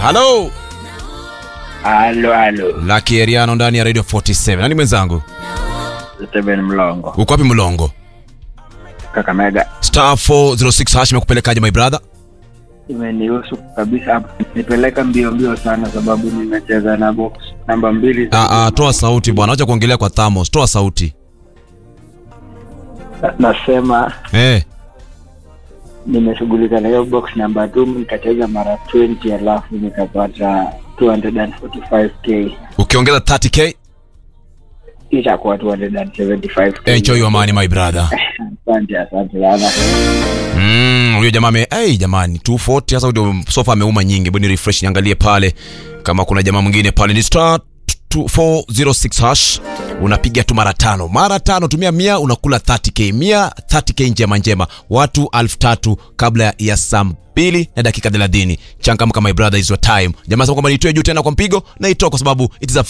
halo Halo, halo. Lucky Eriano ndani ya Radio 47. Nani mwenzangu? Steven Mlongo. Uko wapi Mlongo? Kakamega. Star 406 hash imekupelekaje my brother? Imenihusu kabisa hapo. Nipeleka mbio mbio sana sababu nimecheza na box namba mbili. Ah ah, toa sauti bwana, acha kuongelea kwa thamos. Toa sauti. Na- Nasema Eh, nimeshughulika na hiyo box namba 2 nikacheza mara 20 alafu nikapata 245k. ukiongeza 30k, Itakuwa 275k. enjoy your money my brother. Asante, asante sana. Mm, huyo jamaa ame hey, jamani 240 sasa ndio sofa ameuma nyingi. Bwana refresh niangalie pale kama kuna jamaa mwingine pale ni star 406 hash unapiga tu mara tano mara tano tumia mia unakula 30k mia 30k njema njema watu elfu tatu kabla ya saa mbili na dakika 30 changamka my brother is your time jamaa sema kwamba nitoe juu tena kwa mpigo na itoa kwa sababu it is a